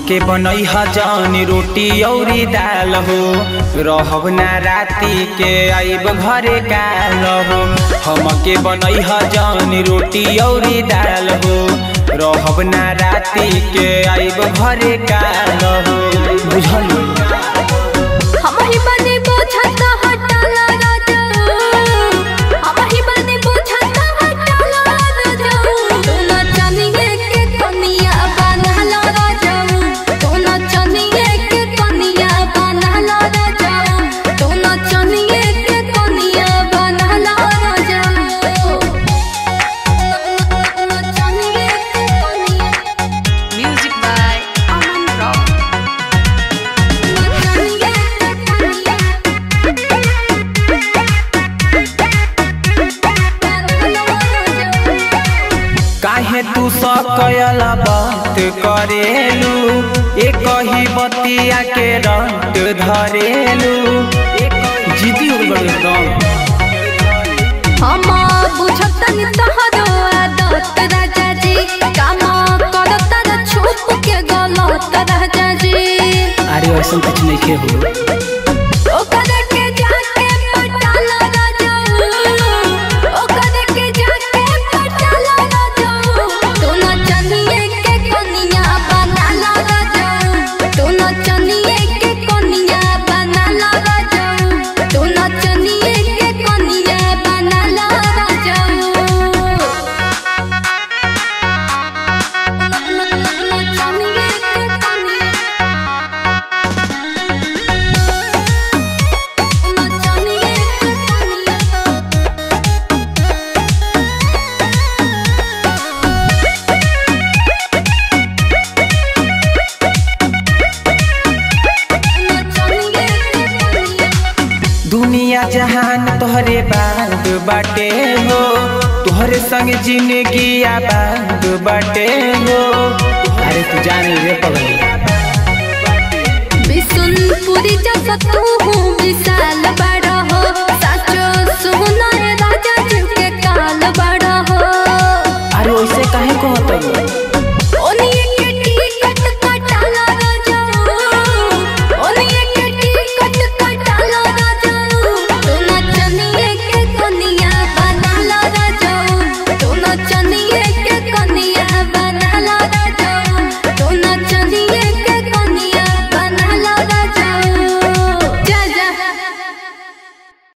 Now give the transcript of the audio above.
हमके बनई ह जानी रोटी औरी दाल हो रहब ना राती के आइब घरे काल हो हमके बनई ह जानी रोटी औरी दाल हो रहब ना राती के आइब घरे काल हो बुझल हम ही बने बोझत हटाला राजा हम ही बने बोझत हटाला राजा तू न चनिए के कनिया बनला राजा तू न चनिए के कनिया बनला राजा तू न चनिए के कनिया बनला राजा न चनिए के कनिया Music by Aman Rock. काहे तू सकयल बात करेलू एक ही बतिया के रंट धरेलू जीती हो गई एकदम हम बुझतनी तहरो आदत राजा जी काम करत र छुप के गलत राजा जी अरे ऐसा कुछ नहीं के हो ओकर के जाके पटाला राजा ओकर के जाके पटाला राजा तू न चनिए के कनिया बनाला राजा तू न चनिए के कनिया बनाला राजा तू न चनिए के कनिया बनाला राजा दुनिया जहान तोहरे बांध बाटे हो तोहरे संग जिंदगी आबाद बाटे हो अरे तू जानी रे पगली बिसुनपुरी जैसा तू हूँ विशाल बड़ा